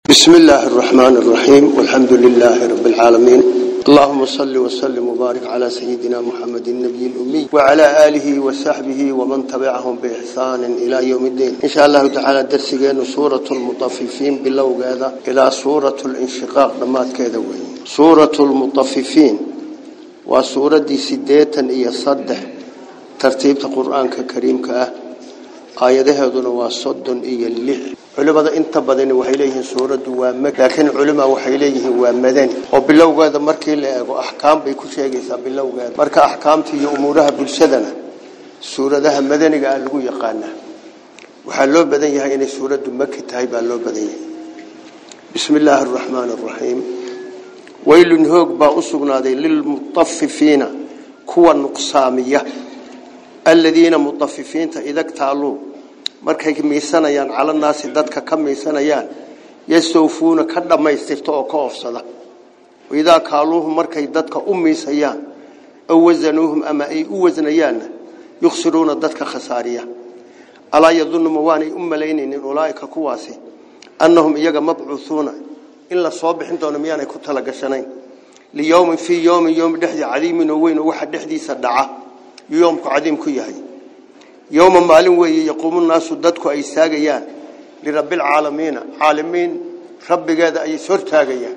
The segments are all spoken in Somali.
بسم الله الرحمن الرحيم والحمد لله رب العالمين اللهم صل وسلم وبارك على سيدنا محمد النبي الأمي وعلى آله وصحبه ومن تبعهم بإحسان إلى يوم الدين إن شاء الله تعالى درسيين سورة المطففين باللو هذا إلى سورة الانشقاق لما كذوين سورة المطففين وسورة دي سديتا إيا صدح ترتيب القرآن كريم كأه aayadaheeduna waa soddon iyo lix culimada inta badani waxay leeyihiin suuraddu waa mak laakiin culima waxay leeyihiin waa madani oo bilowgeeda markii la eego axkaam bay ku sheegaysaa bilowgeeda marka axkaamta iyo umuuraha bulshadana suuradaha madaniga ah lagu yaqaanaa waxaa loo badan yahay inay suuraddu maki tahay baa loo badan yahay bismi illaahi araxmaani araxiim waylun hoog baa u sugnaaday lilmutafifiina kuwa nuqsaamiya aladiina mutafifiinta idagtaaluu markay miisanayaan cala naasi dadka ka miisanayaan yastawfuuna ka dhammaystirta oo ka oofsada idaa kaaluuhum markay dadka u miisayaan aw wasanuuhum ama ay u wasnayaanna yukhsiruuna dadka khasaariya alaa yadunnu ma waanay u malaynaynin ulaaika kuwaasi annahum iyaga mabcuuhuuna in la soo bixin doono miyaanay ku talagashanayn liyowmin fii yowmin yowmi dhexdii cadiimin oo weyn oo waxa dhexdiisa dhaca yoomku cadiim ku yahay yowma maalin weeye yaquumu naasu dadku ay istaagayaan lirabbilcaalamiina caalamiin rabbigeeda ay ishortaagayaan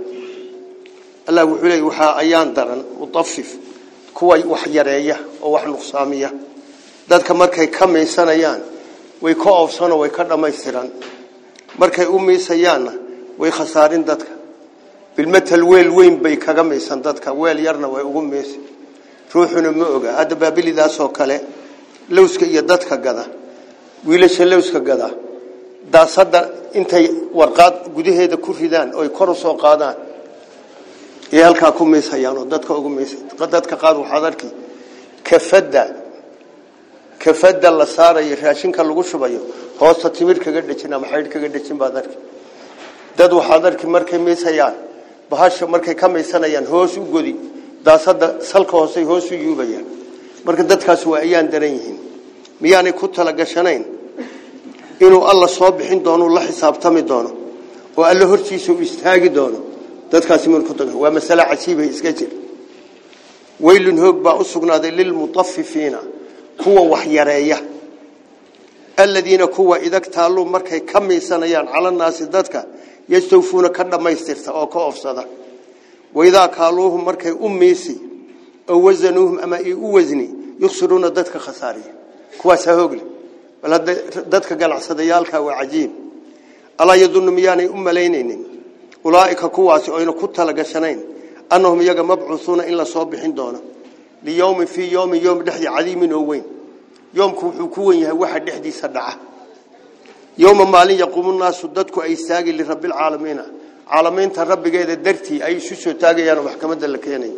allah wuxuu leeyay waxaa ayaan daran mutafif kuwa wax yareeya oo wax nuqsaamiya dadka markay ka miisanayaan way ka oofsanoo way ka dhammaystiran markay u miisayaanna way khasaarin dadka bilmatal weel weyn bay kaga miisan dadka weel yarna way ugu miisi ruuxuna ma oga hadda baabilidaasoo kale lowska iyo dadka gada wiilasha lowska gada daasada intay warqaad gudaheeda ku ridaan oy kor u soo qaadaan ee halkaa ku miishayaan oo dadka ugu miisay dadka qaad waxaad arki kafada kafada la saarayo raashinka lagu shubayo hoosta timir kaga dhejin ama xaydh kaga dhejin baad arki dad waxaad arki markay miishayaan bahasha markay ka miisanayaan hoos u godi daasada salka hoose hoos u yuubayaan marka dadkaas waa ayaan daran yihiin miyaanay ku talagashanayn inuu alla soo bixin doono la xisaabtami doono oo alla hortiisa u istaagi doono dadkaasi waa masale cajiibay iska jir waylun hoog baa u sugnaaday lilmutafifiina kuwa wax yareeya aladiina kuwa idagtaaluu markay ka miisanayaan calanaasi dadka yastawfuuna ka dhammaystirta oo ka ofsada waidaa kaaluuhum markay u miisi oo wasanuuhum ama ay u wasni yuksiruuna dadka khasaariya kuwaasaa hoogle bal hadda dadka ganacsadayaalka waa cajiib alaa yadunnu miyaanay u malaynaynin ulaaika kuwaasi oyna ku talagashanayn annahum iyaga mabcuuhuuna in la soo bixin doono liyowmin fii yowmin yowm dhexdii cadiimin oo weyn yoomku wuxuu ku wen yahay waxa dhexdiisa dhaca yowma maalin yaquumu naasu dadku ay istaagi lirabbilcaalamiina caalamiinta rabbigeeda dartii ay isu soo taagayaan oo maxkamadda la keenayo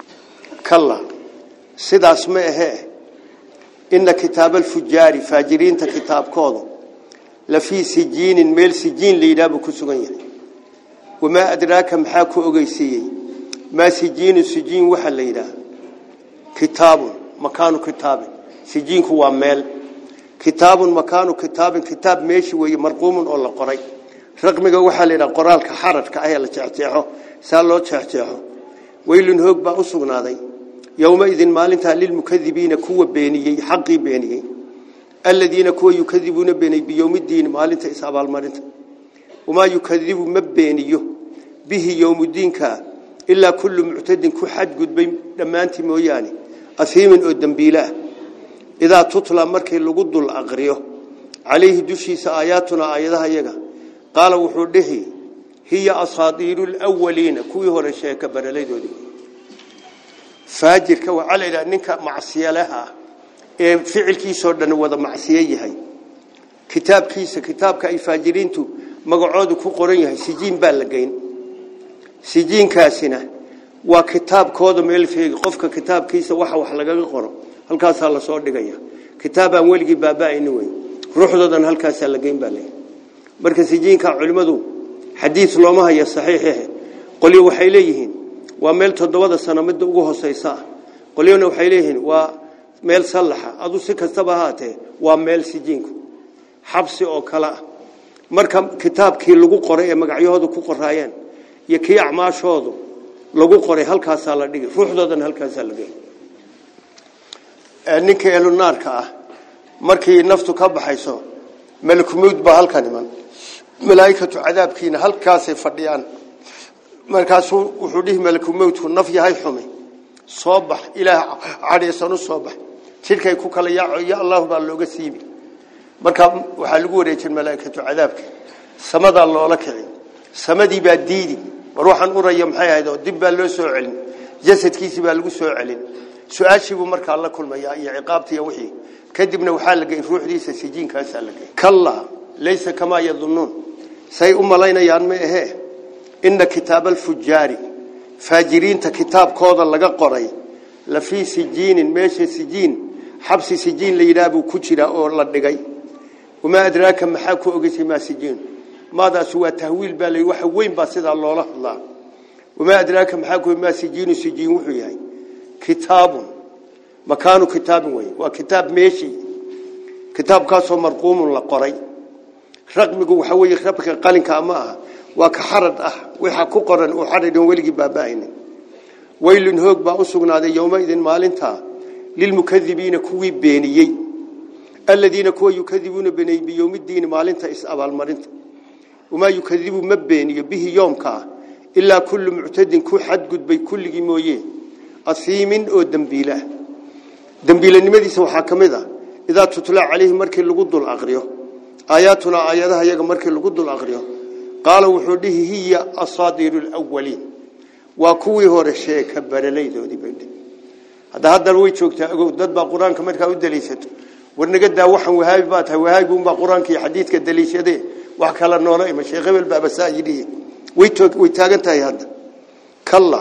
kalla sidaas ma ahee inna kitaaba alfujaari faajiriinta kitaabkoodu la fii sijiinin meel sijiin la yidhaah buu ku sugan yahay wamaa adraaka maxaa ku ogeysiiyey maa sijiinu sijiin waxaa la yidhaah kitaabun makaanu kitaabin sijiinku waa meel kitaabun makaanu kitaabin kitaab meeshi weeye marquumun oo la qoray raqmiga waxaa la yidhaha qoraalka xararka ah ee la jeexjeexo saa loo jeexjeexo weylun hoog baa u sugnaaday yowmaidin maalintaa lilmukadibiina kuwa beeniyey xaqii beeniyey aladiina kuwa yukadibuuna beeniyey biyowmidiini maalinta is abaalmarinta wamaa yukadibu ma beeniyo bihi yowmudiinka ilaa kullu muctadin ku xadgudbay dhammaantii mooyaane ahiimin oo dembiile ah idaa tutla markii lagu dul aqriyo calayhi dushiisa aayaatuna aayadaha yaga qaala wuxuu dhihi hiya asaadiiru lwaliina kuwii hore sheeka baraladoodii faajirka waxaa la yidhaha ninka macsiyalaha ee ficilkiisoo dhan wada macsiye yahay kitaabkiisa kitaabka ay faajiriintu magacoodu ku qoran yahay sijiin baa la geyn sijiinkaasina waa kitaabkooda meel feegi qofka kitaabkiisa waxa wax lagaga qoro halkaasaa lasoo dhigaya kitaabaan weligii baaba-ayni wey ruuxdoodan halkaasaa la geyn baa leeyahy marka sijiinka culimmadu xadiid looma haya saxiixehe qolyo waxay leeyihiin waa meel toddobada sano midda ugu hooseysa ah qolyona waxay leeyihiin waa meel sallaxa adu si kastaba ahaatee waa meel sijiinku xabsi oo kale ah marka kitaabkii lagu qoray ee magacyahooda ku qoraayeen iyo kii acmaashoodu lagu qoray halkaasaa la dhigay ruuxdoodana halkaasaa la dhigay ninka elunaarka ah markii naftu ka baxayso malakumowd baa halkan iman malaaikatu cadaabkiina halkaasay fadhiyaan markaasuu wuxuu dhihi malakumowdku naf yahay xumi soo bax ilaah cadhaysan u soo bax jidhkay ku kala yaaco ya allahu baa looga siibi markaa waxaa lagu wareejin malaaikatu cadaabka samadaa loola kici samadii baa diidi war waxaan uraya maxay ahayd oo dib baa loo soo celin jasadkiisii baa lagu soo celin su-aashiibuu markaa la kulmayaa iyo ciqaabtiiyo wixii kadibna waxaa la geyn ruuxdiisa sijiinkaasaa la geyn kallaa laysa kamaa yadunnuun say u malaynayaan ma ahee inna kitaaba alfujaari faajiriinta kitaabkooda laga qoray la fii sijiinin meesha sijiin xabsi sijiin la yidhaah buu ku jiraa oo la dhigay wamaa adraaka maxaa ku ogeysay maa sijiin maadaas waa tahwiil baa la waxa weyn baa sidaa loola hadlaa wamaa adraaka maxaa ku maa sijiinu sijiin wuxuu yahay kitaabun makaanu kitaabin wey waa kitaab meeshii kitaabkaasoo marquumun la qoray raqmigu waxa weeye rabka qalinka ma aha waa ka xarad ah waxa ku qoran uu xaradin weligii baaba'aynin waylun hoog baa u sugnaaday yowmaidin maalintaa lilmukadibiina kuwii beeniyey aladiina kuwa yukadibuuna beeniyey biyowmidiini maalinta is-abaalmarinta wamaa yukadibu ma beeniyo bihi yoomka ah ilaa kullu muctadin ku xadgudbay kulligii mooye asiimin oo dembiilah dembiilanimadiisa waxaa ka mid ah idaa tutla calayhi markii lagu dul aqriyo aayaatuna aayadaha yaga markii lagu dul aqriyo qaala wuxuu dhihi hiya asaadiiru lwaliin waa kuwii hore sheeka baralaydoodii bay dhihi hadda haddana way joogtaa ogow dad baa qur-aanka markaa u daliishato war naga daa waxaan wahaabi baa tahay wahaabi unbaa qur-aanka iyo xadiidka daliishadee wax kala noola ima sheekh hebel baaba saa yidhi way way taagan tahay hadda kalla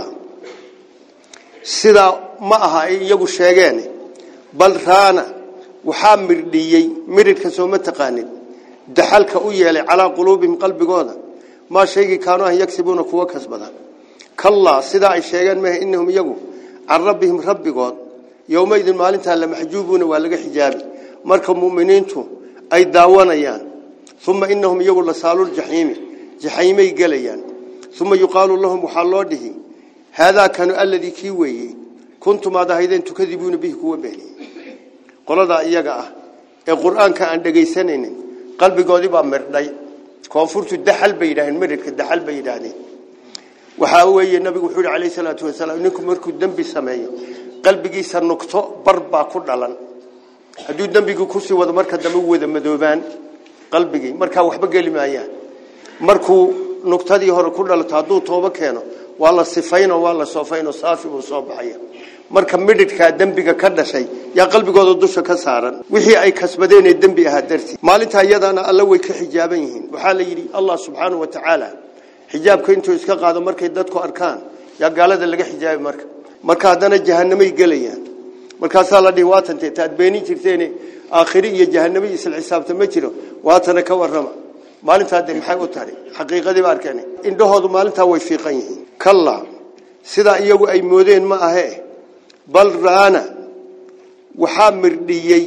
sidaa ma aha ay iyagu sheegeen bal raana waxaa mirdhiyey miridhka soo ma taqaanin daxalka u yeelay calaa quluubihim qalbigooda maa shaygii kaanu ah yagsibuuna kuwa kasbada kallaa sidaa ay sheegeen maaha innahum iyagu can rabbihim rabbigood yowmaidin maalintaa lamaxjuubuuna waa laga xijaabi marka mu'miniintu ay daawanayaan uma inahum iyagu lasaaluljaxiimi jaxiimay gelayaan uma yuqaalu lahum waxaa loo dhihi haadaa kanu aladii kii weeyey kuntum aad ahaydeen tukadibuuna bihi kuwa beeniyey qoladaa iyaga ah ee qur-aanka aan dhegaysanaynin qalbigoodii baa mirdhay koonfurtu daxal bay yidhahdeen miridhka daxal bay yidhaahdeen waxaa weeye nabigu wuxuu yihi calayhi salaatu wasalaam ninku markuu dembi sameeyo qalbigiisa nugto bar baa ku dhalan hadduu dembigii kusii wado marka dambe wada madoobaan qalbigii markaa waxba geli maayaan markuu nugtadii hore ku dhalato hadduu toobo keeno waa la sifayno waa la soofayno saafi buu soo baxaya marka midhidhkaa dembiga ka dhashay yaa qalbigooda dusha ka saaran wixii ay kasbadeen ee dembi ahaa dartii maalintaa iyadana alla way ka xijaaban yihiin waxaa la yidhi allah subxaanahu wa tacaala xijaabka intuu iska qaado markay dadku arkaan yaa gaalada laga xijaabi marka marka haddana jahanamay gelayaan markaasaa la dhihi waatante taad beenin jirteen aakhiri iyo jahanamo isla xisaabta ma jiro waatana ka warrama maalintaa de maxay u tahay xaqiiqadii ba arkeen indhahoodu maalintaa way fiiqan yihiin kalla sidaa iyagu ay moodeen ma ahe bal raana waxaa mirdhiyey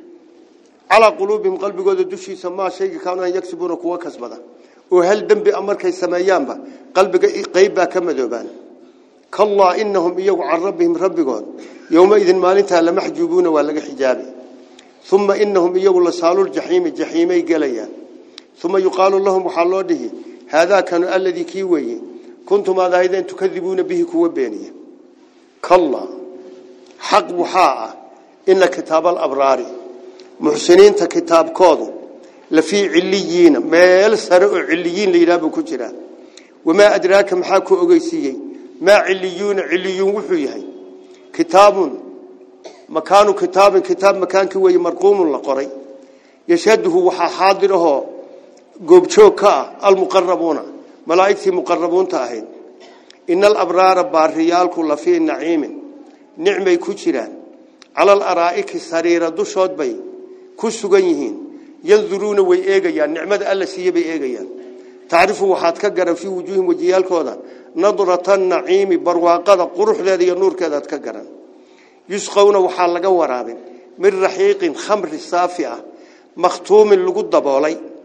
calaa quluubihim qalbigooda dushiisa maa shayga kaanu an yagsibuuna kuwa kasbada oo hal dembi a markay sameeyaanba qalbiga qayb baa ka madoobaan kallaa inahum iyagu can rabbihim rabbigood yowmaidin maalintaa lamaxjuubuuna waa laga xijaabi uma inahum iyagu lasaaluljaxiimi jaxiimay gelayaan uma yuqaalu lahum waxaa loo dhihi haadaa kanu aladii kii weeye kuntum aad ahaydeen tukadibuuna bihi kuwa beeniya kalla xaq waxaa ah ina kitaaba alabraari muxsiniinta kitaabkoodu lafii ciliyiina meel sare oo ciliyiin la yidhaha buu ku jiraa wamaa adraaka maxaa ku ogeysiiyey maa ciliyuuna ciliyuun wuxuu yahay kitaabun makaanu kitaabin kitaab makaankii weeye marquumun la qoray yashhaduhu waxaa xaadir ahoo goobjoog ka ah almuqarabuuna malaa'igtii muqarabuunta ahayd ina alabraara baariyaalku lafii naciimin nicmay ku jiraan cala alaraa'iki sariira dushood bay ku sugan yihiin yanduruuna way eegayaan nicmada alla siiye bay eegayaan tacrifu waxaad ka garan fii wujuuhim wejiyaalkooda nadrata naciimi barwaaqada quruxdeeda iyo nuurkeedaad ka garan yusqowna waxaa laga waraabin min raxiiqin khamri saafi ah makhtuumin lagu daboolay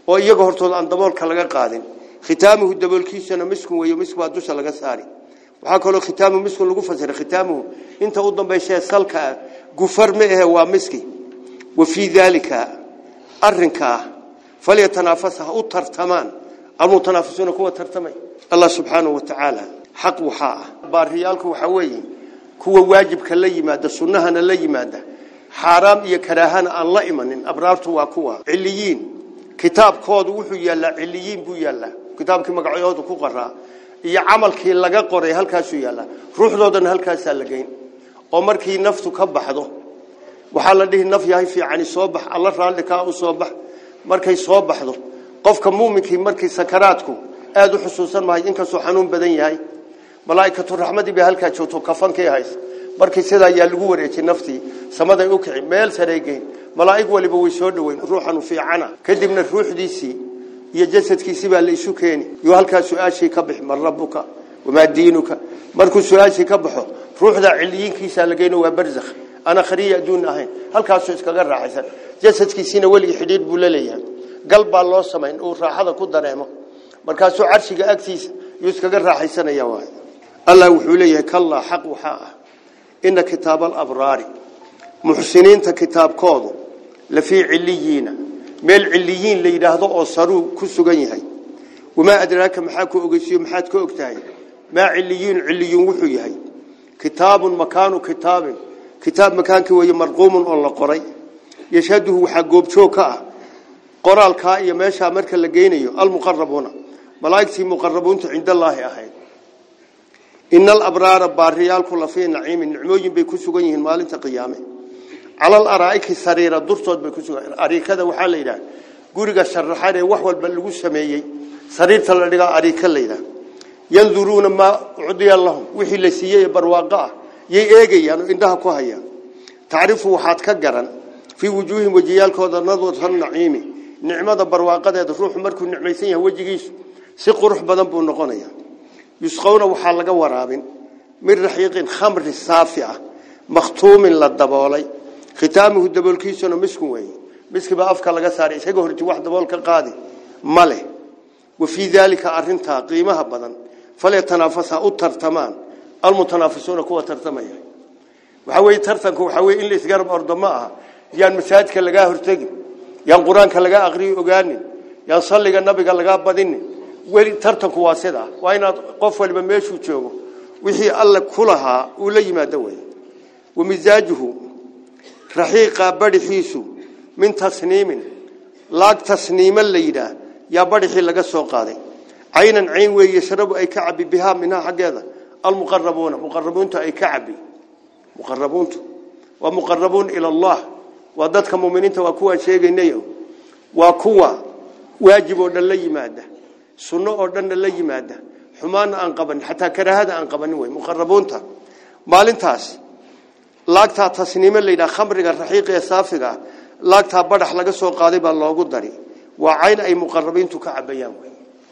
oo iyaga hortooda aan daboolka laga qaadin khitaamuhu daboolkiisana miskun weeyo misk baa dusha laga saari waxaa kaloo khitaamu miskun lagu fasiray khitaamuhu inta u dambayshee salka ah gufar ma ahe waa miski wa fii daalika arrinkaa falyatanaafaس ha u tartamaan almutanaafisuuna kuwa tartamay allah subxaanaه wa tacaala xaq waxaa ah baariyaalku waxaa weeye kuwa waajibka la yimaada sunnahana la yimaada xaaraam iyo karaahana aan la imanin abraartu waa kuwa ciliyiin kitaabkoodu wuxuu yaallaa ciliyiin buu yaallaa kitaabkii magacyoodu ku qoraa iyo camalkii laga qoray halkaasuu yaallaa ruuxdoodana halkaasaa la geyn oo markii naftu ka baxdo waxaa la dhihi naf yahay fiicani soo bax alla raalli kaa u soo bax markay soo baxdo qofka muuminkii markii sakaraadku aad u xusuusan mahay inkastoo xanuun badan yahay malaa'ikatu raxmadii bay halkaa joogto kafankii hays markii sidaa ayaa lagu wareejiyey naftii samaday u kici meel saray geyn malaa'ig waliba way soo dhoweyn ruuxanu fiicana kadibna ruuxdiisii iyo jasadkiisii baa la isu keeni iyo halkaa su-aashii ka bixi man rabbuka wamaa diinuka markuu su-aashii ka baxo ruuxda ciliyiinkiisaa la geyno waa barzakh ana khariya adduun ahayn halkaasuu iskaga raaxaysan jasadkiisiina weligii xidhiidh buu la leeyahay gal baa loo samayn uu raaxada ku dareemo markaasuu carshiga agtiisa yuu iskaga raaxaysanaya waay allah wuxuu leeyahay kallaa xaq waxaa ah ina kitaaba alabraari muxsiniinta kitaabkoodu lafii ciliyiina meel ciliyiin la yidhaahdo oo saruu ku sugan yahay wamaa adraaka maxaa ku ogeysiyo maxaad ka og tahay maa ciliyiin ciliyuun wuxuu yahay kitaabun makaanu kitaabin kitaab makaankii weeye marquumun oo la qoray yashhaduhu waxaa goobjoog ka ah qoraalkaa iyo meeshaa marka la geynayo almuqarabuuna malaa'igtii muqarabuunta cindallaahi ahayd ina alabraara baariyaalku lafii naciimin nicmooyin bay ku sugan yihiin maalinta qiyaame cala alaraa'iki sariira durtood bay ku sugan ariikada waxaa la yidhaha guriga sharaxan ee wax walba lagu sameeyey sariirta la dhigaa ariika la yidhaha yanduruuna maa ucdiya lahum wixii la siiyey barwaaqo ah yay eegayaan oo indhaha ku hayaan tacrifu waxaad ka garan fii wujuuhim wejiyaalkooda nadwata naciimi nicmada barwaaqadeeda ruuxu markuu nicmaysan yahay wejigiisu si qurux badan buu noqonaya yusqowna waxaa laga waraabin min raxiiqin khamri saafi ah makhtuumin la daboolay khitaamuhu daboolkiisuna miskun weeye miskibaa afka laga saaray isaga horti wax dabool ka qaadi ma leh wa fii daalika arintaa qiimaha badan falyatanaafasaa u tartamaan almutanaafisuuna kuwa tartamaya waxaa weeye tartanku waxaa weye in la isgarab ordo ma aha yaan masaajidka lagaa hortegin yaan qur-aanka lagaa aqriyi ogaanin yaan salliga nabiga lagaa badinin weli tartanku waa sidaa waa inaad qof waliba meeshuu joogo wixii alle ku lahaa uu la yimaado wey wa misaajuhu raxiiqa badhixiisu min tasniimin laag tasniima la yidhaah yaa badhixii laga soo qaaday caynan cayn weeye yashrabu ay ka cabi bihaa minhaa xaggeeda almuqarabuuna muqarabuuntu ay ka cabi muqarabuuntu waa muqarabuun ila allah waa dadka muminiinta waa kuwaan sheegaynayo waa kuwa waajib oo dhan la yimaada sunno oo dhanna la yimaada xumaana aan qabanin xataa karaahada aan qabanin wey muqarabuunta maalintaas laagtaa tasniimo la yidhaha khamriga raxiiqa ee saafiga ah laagtaa badhax laga soo qaaday baa loogu dari waa cayn ay muqarabiintu ka cabayaan wey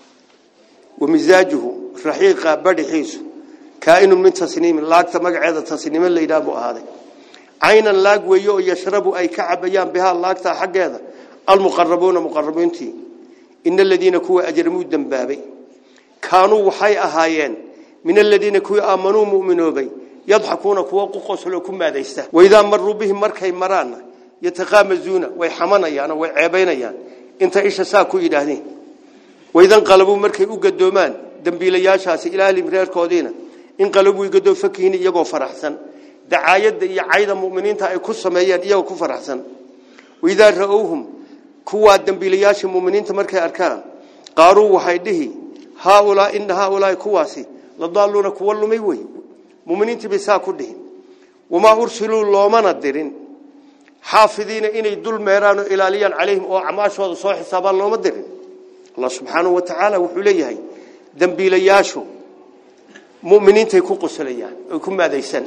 wa misaajuhu raxiiqa badhixiisu kaainun min tasniimin laagta magaceeda tasniimo la yidhaha buu ahaaday caynan laag weeye oo yashrabu ay ka cabayaan bihaa laagtaa xaggeeda almuqarabuuna muqarabiintii ina aladiina kuwa ajramuu dembaabay kaanuu waxay ahaayeen min aladiina kuwii aamanuu muminoobay yadxakuuna kuwa ku qoslo ku maadaysta waidaa maruu bihim markay maraanna yataqaamazuuna way xamanayaanoo way ceebaynayaan inta isha saa ku yidhaahdeen waidanqalabuu markay u gadoomaan dembiilayaashaasi ilaalim reerkoodiina inqalabuu gadoo fakihin iyagoo faraxsan dacaayadda iyo cayda muminiinta ay ku sameeyeen iyagoo ku faraxsan waidaa ra-owhum kuwaa dembiilayaasha muminiinta markay arkaan qaaruu waxay dhihi haaulaa ina haaulaai kuwaasi ladaaluuna kuwa lumay wey muminiintii bay saa ku dhihin wamaa ursiluu loomana dirin xaafidiina inay dul meeraan oo ilaaliyaan calayhim oo acmaashooda soo xisaabaan looma dirin allah subxaanahu wa tacaala wuxuu leeyahay dembiilayaashu muminiintay ku qoslayaan oy ku maadaysan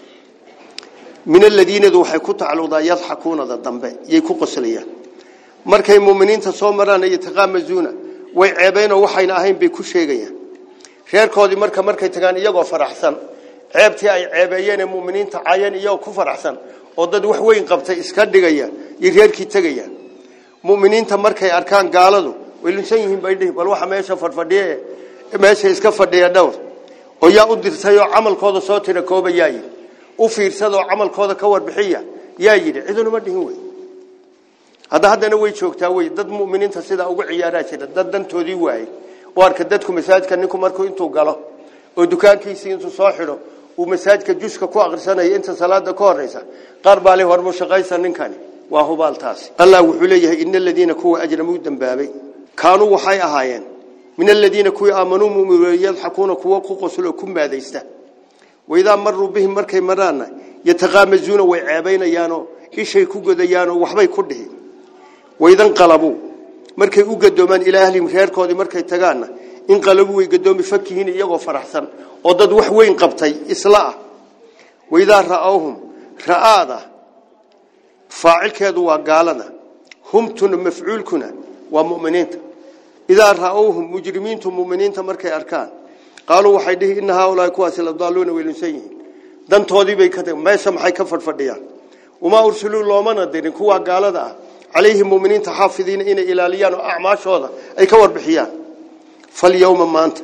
min aladiinadu waxay ku tacalluqdaa yadxakuunada dambe yay ku qoslayaan markay muminiinta soo maraan yataqaamazuuna way ceebeynoo waxayna ahayn bay ku sheegayaan reerkoodii marka markay tagaan iyagoo faraxsan ceebtii ay ceebeeyeen ee muminiinta caayeen iyagoo ku faraxsan oo dad wax weyn qabtay iska dhigaya iyo reerkii tegayaan mu'miniinta markay arkaan gaaladu way lunsan yihiin bay dhihi bal waxa meesha fadfadhiye meesha iska fadhiya dhowr oo yaa u dirtay oo camalkooda soo tira koobayaa yidhi u fiirsada oo camalkooda ka warbixiya yaa yidhi cidunuma dhihin wey hadda haddana way joogtaa wey dad mu'miniinta sidaa ugu ciyaaraa jira dad dantoodii waayey oo arka dadku masaajidka ninku markuu intuu galo oo dukaankiisii intuu soo xidho uu masaajidka juska ku aqrisanayo inta salaada ka horeysa qaar baa le hormu shaqaysa ninkani waa hubaaltaasi allah wuxuu leeyahay ina aladiina kuwa ajramuu dambaabay kaanuu waxay ahaayeen min aladiina kuwii aamanuu mu'minuun yadxakuuna kuwa ku qoslo oo ku maadaysta waidaa maruu bihim markay maraanna yataqaamazuuna way ceebaynayaanoo ishay ku godayaanoo waxbay ku dhihi waidan qalabuu markay u gadoomaan ilaa ahlihim reerkoodii markay tagaanna in qalabuu way gadoomi fakihiin iyagoo faraxsan oo dad wax weyn qabtay isla ah waidaa ra'awhum ra'aada faacilkeedu waa gaalada humtuna mafcuulkuna waa mu'miniinta idaa ra'awhum mujrimiintu mu'miniinta markay arkaan qaaluu waxay dhihi inna haaulaahi kuwaasi la daaluuna weylunsan yihiin dantoodii bay ka tageen meesha maxay ka fadhfadhiyaan wamaa ursuluu loomana dirin kuwaa gaalada ah calayhim mu'miniinta xaafidiina inay ilaaliyaan oo acmaashooda ay ka warbixiyaan falyawma maanta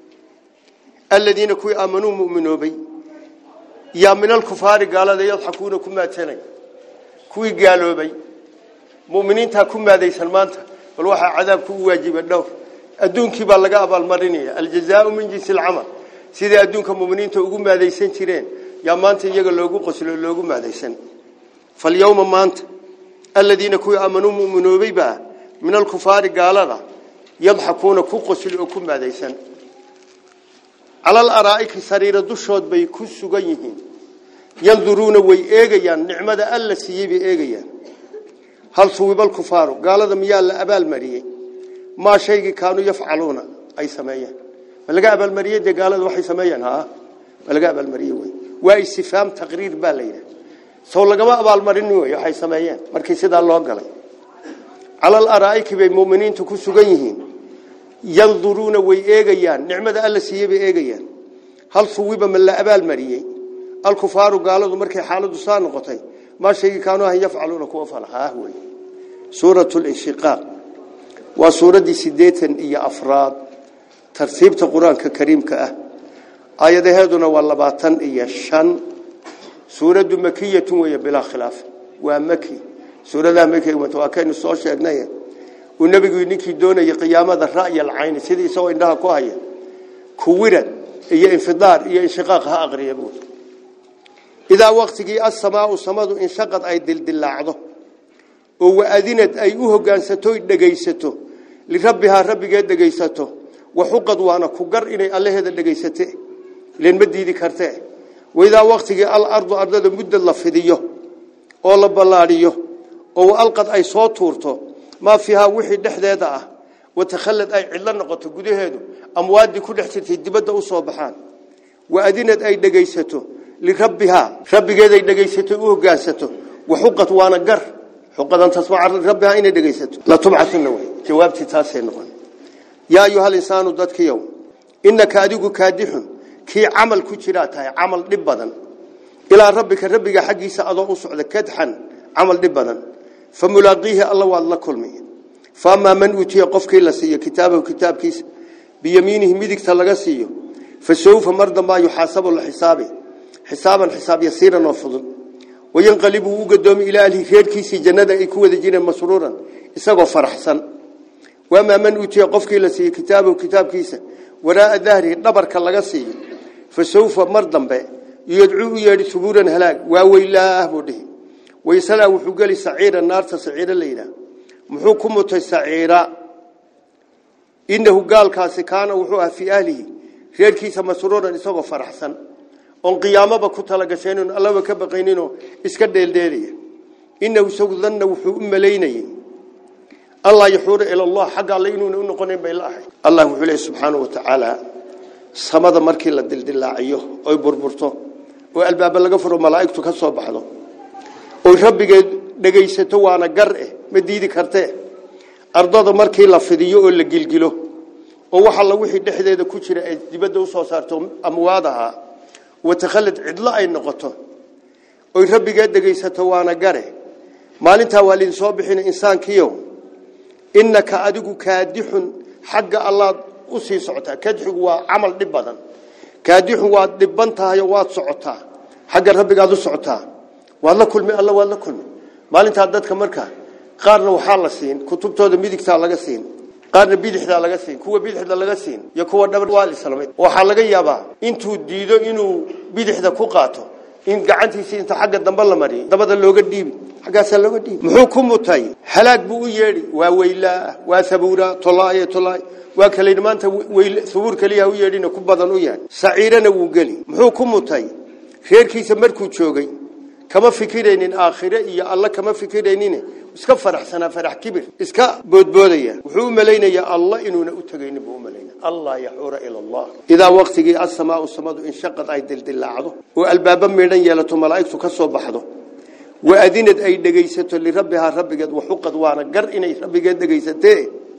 aladiina kuwii aamanuu mu'minoobay yaa min alkufaari gaalada yadxakuuna ku maadsanay kuwii gaaloobay mu'miniintaa ku maadaysan maanta bal waxaa cadaabku u waajiba dhowr adduunkii baa laga abaalmarinaya aljazaau min jinsi alcamal siday adduunka mu'miniinta ugu maadaysan jireen yaa maanta iyaga loogu qoslo loogu maadaysan falyawma maanta aladiina kuwii aamanuu mu'minoobay baa min alkufaari gaalada yadxakuuna ku qosli oo ku maadaysan cala alaraa'iki sariira dushood bay ku sugan yihiin yanduruuna way eegayaan nicmada alla siiyey bay eegayaan hal suwiba alkufaaru gaalada miyaa la abaalmariyey maa shaygii kaanuu yafcaluuna ay sameeyeen ma laga abaalmariyey dee gaalada waxay sameeyeen ha ma laga abaalmariyey wey waa istifaam taqriir baa la yidhaha sow lagama abaalmarin wey waxay sameeyeen markii sidaa loo galay cala alaraa'iki bay mu'miniintu ku sugan yihiin yanduruuna way eegayaan nicmada alla siiyey bay eegayaan hal suwiba ma la abaalmariyey alkufaaru gaaladu markay xaaladu saa noqotay maa shaygii kaanuu ahan yafcaluuna kuwa fala haah wey suuratu linshiqaaq waa suuraddii siddeetan iyo afraad tartiibta qur-aanka kariimka ah aayadaheeduna waa labaatan iyo shan suuraddu makiyatun weeye bilaa khilaaf waa maki suuradaha makiga waa kaynu soo sheegnay uu nebigu ninkii doonayay qiyaamada ra'y alcayni sidii isagoo indhaha ku haya kuwirad iyo infidaar iyo inshiqaaq ha aqriya buuri idaa waqtigii asamaau samadu inshaqad ay dildilaacdo oo waadinad ay u hogaansato dhegaysato lirabbihaa rabbigeed dhegaysato waxuqad waana ku gar inay allaheeda dhegaysate ilan ma diidi kartee waidaa waqtigii alardu ardada muddad la fidiyo oo la ballaadhiyo oo alqad ay soo tuurto maa fiihaa wixii dhexdeeda ah watakhallad ay cidlo noqoto gudaheedu amwaadii ku dhex jirtay dibadda u soo baxaan waadinad ay dhegaysato lirabbihaa rabbigeeday dhegaysato u hogaansato waxuqad waana gar xuqadan tasmaca rabbihaa inay dhegaysato la tubcatuna wey jawaabtii taasay noqon yaa ayuha linsaanu dadkiyow innaka adigu kaadixun kii camal ku jiraa tahay camal dhib badan ilaa rabbika rabbiga xaggiisa adoo u socda kadxan camal dhib badan fa mulaaqiihi alla waad la kulmi faamaa man uutiya qofkii la siiyo kitaabahu kitaabkiisa biyamiinihi midigta laga siiyo fa sawfa mar dambaa yuxaasabu la xisaabi xisaaban xisaab yasiiran oo fudud wayanqalibu uu gadoomi ilaa ahlihi reerkiisii jannada ay ku wada jireen masruuran isagoo faraxsan waamaa man uutiya qofkii la siiyo kitaabahu kitaabkiisa waraaa dahrihi dhabarka laga siiyo fa sawfa mar dambe yadcuu u yeedhi subuuran halaag waa weylaah buu dhihi waysalaa wuxuu geli saciira naarta saciiro la yidhaah muxuu ku mutay saciira inahu gaalkaasi kaana wuxuu ah fii ahlihi reerkiisa masruuran isagoo faraxsan oon qiyaamaba ku talagashaynin allaba ka baqayninoo iska dheeldheelaya inahu isagu danna wuxuu u malaynayey allah yaxuura ila allah xagga alle inuuna u noqonayn bay la ahayd allah wuxuu leeyahy subxaanahu wa tacaala samada markii la dildilaaciyo oy burburto oo albaaba laga furo malaa'igtu ka soo baxdo oy rabbigeed dhegaysato waana gar eh ma diidi kartee ardada markii la fidiyo oo la gilgilo oo waxa la wixii dhexdeeda ku jira ay dibadda u soo saarto amwaadaha watakhallad cidlo ay noqoto oy rabbigeed dhegaysato waana gare maalintaa waa lidin soo bixina insaankiyo innaka adigu kaadixun xagga allaad u sii socotaa kadxigu waa camal dhib badan kaadixun waad dhibban tahay oo waad socotaa xagga rabbigaad u socotaa waad la kulmi alla waad la kulmi maalintaa dadka markaa qaarna waxaa la siin kutubtooda midigtaa laga siin qaarna bidixdaa laga siin kuwa bidixda laga siin iyo kuwa dhabar waa islamay waxaa laga yaabaa intuu diido inuu bidixda ku qaato in gacantiisa inta xagga dambe la mariyo dabada looga dhiibi xaggaasaa looga dhiibi muxuu ku mutay halaag buu u yeedhi waa weylaa waa sabuura tolaaye tolaay waa kale maanta sabuur kaliya u yeedhina ku badan u yahay saciirana wuu geli muxuu ku mutay reerkiisa markuu joogay kama fikiraynin aakhire iyo alla kama fikiraynin iska faraxsanaa farax kibir iska boodboodaya wuxuu u malaynayaa allah inuuna u tagaynin buu u malaynaya allah yaxuura ila allah idaa waqtigii asamaau samadu inshaqad ay dildilaacdo oo albaaba meedhan yeelato malaa'igtu ka soo baxdo waadinad ay dhegaysato lirabbihaa rabbigeed waxuqad waana gar inay rabbigeed dhegaysatee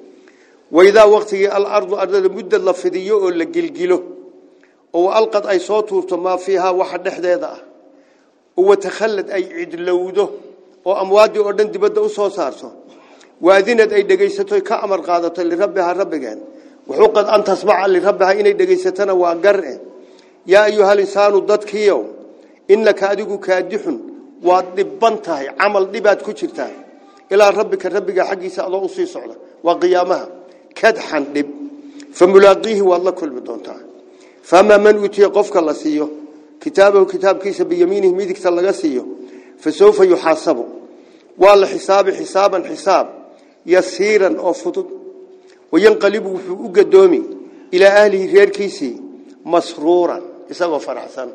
waidaa waqtigii alardu ardada muddad la fidiyo oo la gilgilo oo alqad ay soo tuurto maa fiihaa waxa dhexdeeda ah watakhallad ay cidlowdo oo amwaadii oo dhan dibadda u soo saarto waadinad ay dhegaysato ka amar qaadato lirabbihaa rabbigeen wuxuuqad an tasmaca lirabbihaa inay dhegaysatana waa gar-e yaa ayuhal insaanu dadkiiow innaka adigu kaadixun waad dhibban tahay camal dhibaad ku jirtaa ilaa rabbika rabbiga xaggiisa adoo usii socda waa qiyaamaha kadxan dhib fa mulaaqiihi waad la kulmi doontaa faamaa man uutiya qofka la siiyo kitaabahu kitaabkiisa biyamiinihi midigta laga siiyo fasawfa yuxaasabu waa la xisaabi xisaaban xisaab yasiiran oo fudud wayanqalibu wuxuu u gadoomi ilaa ahlihi reerkiisii masruuran isagoo faraxsan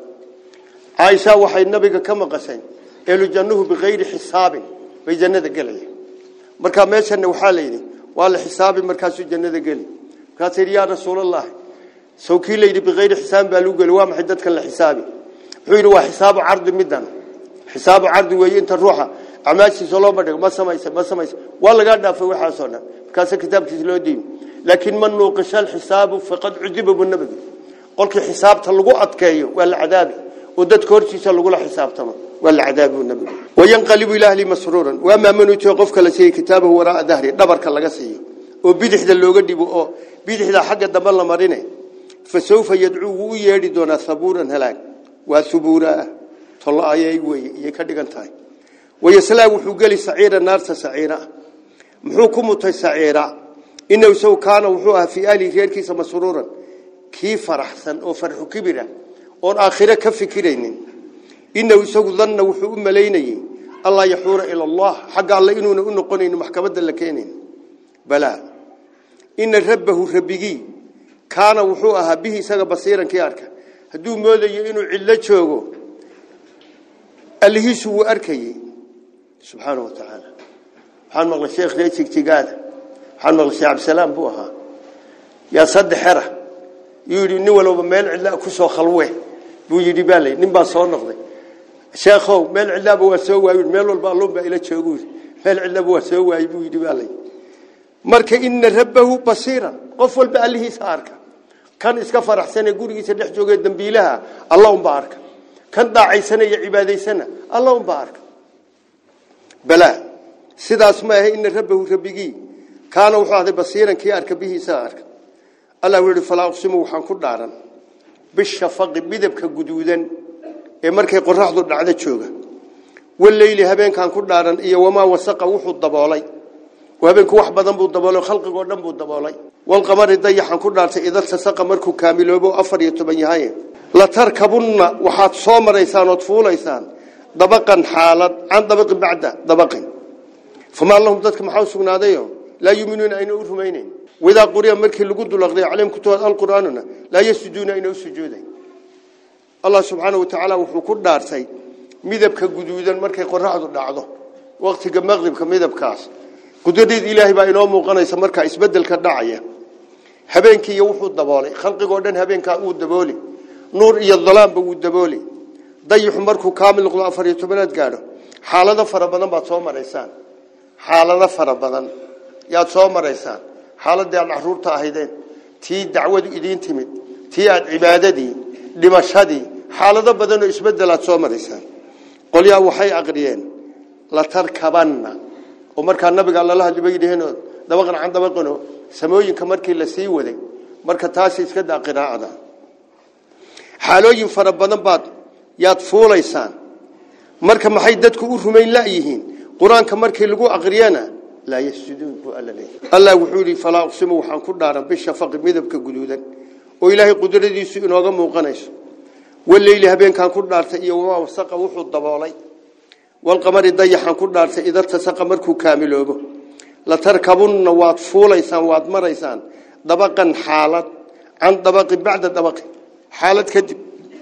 caaisha waxay nabiga ka maqashay ehlu jannuhu bikayri xisaabin bay jannada gelaya markaa meeshana waxaa layidhi waa la xisaabi markaasuu jannada geli markaas yidhi yaa rasuulallahi saw kii layidhi bikayri xisaabin baa lagu geli waa maxay dadkan la xisaabi wuxuu yidhi waa xisaabu cardi midan xisaabu cardi weeye inta ruuxa acmaashiisa loo bandhigo ma samaysa ma samaysa waa lagaa dhaafay waxaasoo dhan markaasa kitaabkiisa loo diibi laakiin man nuuqisha alxisaabu faqad cudiba buu nabigu qolkii xisaabta lagu adkeeyo waa la cadaabi oo dadka hortiisa lagula xisaabtamo waa la cadaabi buu nabigu wayanqalibu ila ahli masruuran waa maamanutiyo qofka la siiyey kitaabahu waraa dahri dhabarka laga siiyo oo bidixda looga dhibo oo bidixda xagga dambe la marine fasawfa yadcuu wuu u yeedhi doonaa sabuuran halaag waa subuuraa tolaayay weeye iyay ka dhigan tahay wayaslaa wuxuu geli saciira naarta saciira muxuu ku mutay saciira inahu isagu kaana wuxuu ahaa fii ahlihi reerkiisa masruuran kii faraxsan oo farxu kibira oon aakhire ka fikiraynin inahu isagu danna wuxuu u malaynayey allaa yaxuura ila allah xagga alle inuuna u noqonaynin maxkamadda la keenayn balaa ina rabbahu rabbigii kaana wuxuu ahaa bihi isaga basiiran kii arka hadduu moodayo inuu cidlo joogo allihiisu wuu arkayey subxaana wa tacaala waxaan maqlay sheekh ree jigjigaada waxaan maqlay sheekh cabdisalaam buu ahaa yaa saddex xera yuu yidhi nin walba meel cidla ku soo khalwe buu yidhi baa lay nin baa soo noqday sheekhow meel cidlaaba waa soo waayi meel walba alluun baa ila joogu meel cidlaaba waa soo waayi buu yidhi baa lay marka ina rabbahu basiiran qof walba allihiisa arka kan iska faraxsanee gurigiisa dhex joogee dambiilaha alla unbaa arka kan daacaysanaya cibaadaysana alla unbaa arka balaa sidaas ma ahe ina rabbahu rabbigii kaana wuxuu ahday basiiran kii arka bihiisa arka allah wuxuu yidhi falaa uqsimu waxaan ku dhaaran bishafaqi midabka guduudan ee markay qoraxdu dhacdo jooga waleyli habeenkaan ku dhaaran iyo wamaa wasaqa wuxuu daboolay habeenku wax badan buu daboolay khalqigoo dhan buu daboolay walqamari dayaxan ku dhaartay ida tasaqa markuu kaamiloobo afar iyo toban yahay la tarkabunna waxaad soo maraysaan ood fuulaysaan dabaqan xaalad can dabaqin bacda dabaqin famaa lahum dadka maxaa u sugnaadayo laa yuuminuuna ayna u rumaynayn wadaa quriya markii lagu dulaqday calayhim kutubaad alqur'aanuna laa yasjuduuna ayna u sujuudayn allah subxaana wa tacaala wuxuu ku dhaartay midabka guduudan markay qoraxdu dhacdo waqtiga maqribka midabkaas qudradeed ilaahay baa inoo muuqanaysa markaa isbedelka dhacaya habeenkii iyo wuxuu daboolay khalqigoo dhan habeenkaa uu dabooli nuur iyo dalaamba wuu dabooli dayixu markuu kaamil noqdo afar iyo tobanaad gaadho xaalado fara badan baad soo maraysaan xaalado fara badan yaad soo maraysaan xaaladii aad caruurta ahaydeen tii dacwadu idiin timid tii aad cibaadadii dhimashadii xaalado badanoo isbedelaad soo maraysaan qolyaa waxay aqriyeen la tarkabanna oo markaa nabiga lala hadli bay yidhaheen dabaqan can dabaqano samooyinka markii la sii waday marka taasi iska daa qiraacada xaalooyin fara badan baad yaad fuulaysaan marka maxay dadku u rumayn laayihiin qur-aanka markii lagu aqriyana laa yasjuduun buu alla leeyahay allah wuxuu yidhi falaa uqsimu waxaan ku dhaaran bishafaqi midabka guduudan oo ilaahay qudradiisu inooga muuqanayso waleyli habeenkaan ku dhaartay iyo wamaa wasaqa wuxuu daboolay walqamari dayaxaan ku dhaartay ida tasaqa markuu kaamiloobo latarkabunna waad fuulaysaan waad maraysaan dabaqan xaalad can dabaqi bacda dabaqi xaalad kadib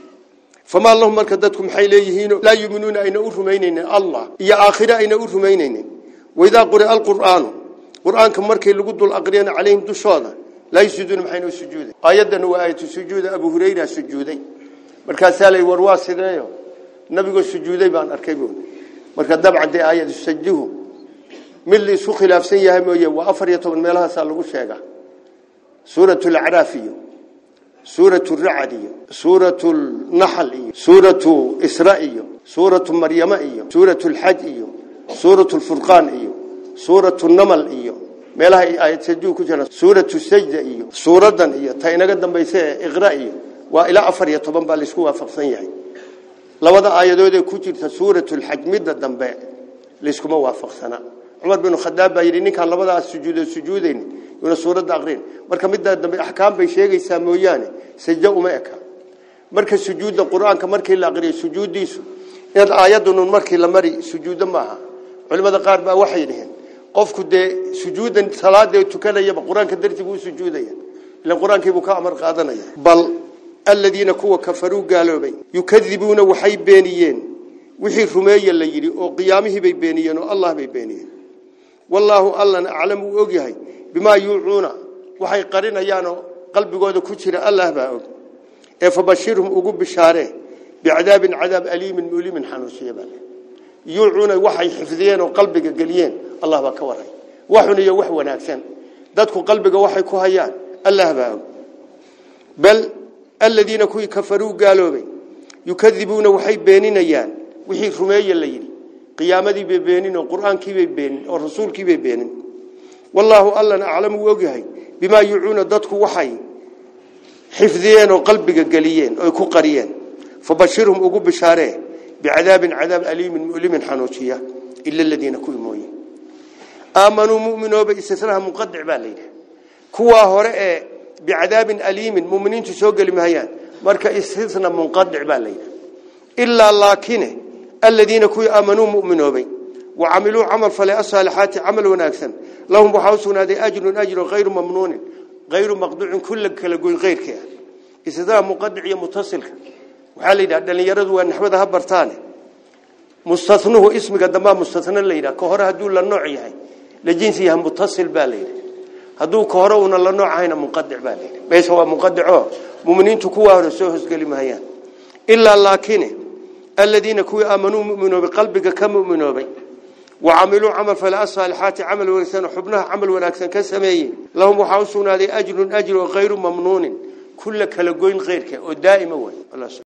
famaa lahum marka dadku maxay leeyihiin laa yuminuuna ayna u rumaynaynin allah iyo aakhire ayna u rumaynaynin waidaa quria alqur'aanu qur'aanka markii lagu dul aqriyana calayhim dushooda laa yasujuuna maxayna u sujuuday aayaddan waa aayatu sujuuda abu hurayra sujuuday markaasaa lay war waa sideeyo nabigoo sujuuday baan arkay buun marka dabcan dee aayad sajuhu mid la isku khilaafsan yahay mooye waa afar iyo toban meelahaasaa lagu sheega suuratu lacraaf iyo suuratu racad iyo suuratu naxl iyo suuratu isra iyo suuratu maryama iyo suuratu lxaj iyo suuratu lfurqaan iyo suuratu namal iyo meelaha aayad sajuhu ku jira suuratu sajda iyo suuradan iyo ta inaga dambaysa ee iqra iyo waa ilaa afar iyo toban baa laisku waafaqsan yahay labada aayadood ee ku jirta suuratu lxaj midda dambe layskuma waafaqsana cumar binu khadaab baa yidhi ninkaan labadaas sujuudo sujuudayn yuuna suuradda aqrin marka midda dambe axkaam bay sheegaysaa mooyaane sajdo uma eka marka sujuudda qur-aanka markii la aqriyo sujuuddiisu inaad aayadunun markii la mari sujuuddo maaha culimmada qaar baa waxay dhaheen qofku dee sujuuddan salaadee tukanayaba qur-aanka dartii buu u sujuudaya ilan qur-aankiibuu ka amar qaadanaya bal aladiina kuwa kafaruu gaaloobay yukadibuuna waxay beeniyeen wixii rumeeye la yidhi oo qiyaamihii bay beeniyeen oo allah bay beeniyeen wallaahu allana aclam uu og yahay bimaa yuucuuna waxay qarinayaanoo qalbigooda ku jira allah baa og ee fabashirhum ugu bishaaree bicadaabin cadaab aliimin mulimin xanuusiya baa yuucuuna waxay xifdiyeen oo qalbiga geliyeen allah baa ka waray waxun iyo wax wanaagsan dadku qalbiga waxay ku hayaan allah baa og bal aladiina kuwii kafaruu gaaloobay yukadibuuna waxay beeninayaan wixii rumeeye la yidhi qiyaamadii bay beenin oo qur-aankii bay beenin oo rasuulkii bay beenin wallaahu allana aclam uu ogyahay bimaa yuucuuna dadku waxay xifdiyeen oo qalbiga geliyeen oy ku qariyeen fabashirhum ugu bishaaree bicadaabin cadaab aliimin mulimin xanuujiya ila aladiina kuwii mooye aamanuu muminooba istisnaha munqadic baa layidhi kuwaa hore ee bicadaabin aliimin muminiintu soo geli mahayaan marka istisna munqadic baa layidhi ilaa laakine aladiina kuwii aamanuu muminoobay wacamiluu camal fale asaalixaati camal wanaagsan lahum waxaa u sugnaaday ajrun ajru hayru mamnuunin hayru maqduucin kulla kala goyn keyrka ah istisnaha munqadic iyo mutasilka waxaa la yidhaha dhalinyaradu waa naxwada ha bartaane mustanuhu ismiga dambaa mustana la yidhaha ka hore hadduu la nooc yahay la jinsi yahay mutasil baa la yidhi hadduu ka hore una la nooc ahayna munqadic baa la yidhi meesha waa munqadico muminiintu kuwaa hore soo hosgeli mahayaan ilaa laakine aladiina kuwii aamanuu muminoobay qalbiga ka muminoobay wacamiluu camal fale asaalixaati camal wanaagsan xubnaha camal wanaagsan ka sameeyey lahum waxaa u sugnaaday ajrun ajr oo hayru mamnuunin kulla kala goyn keyrka oo daa'ima way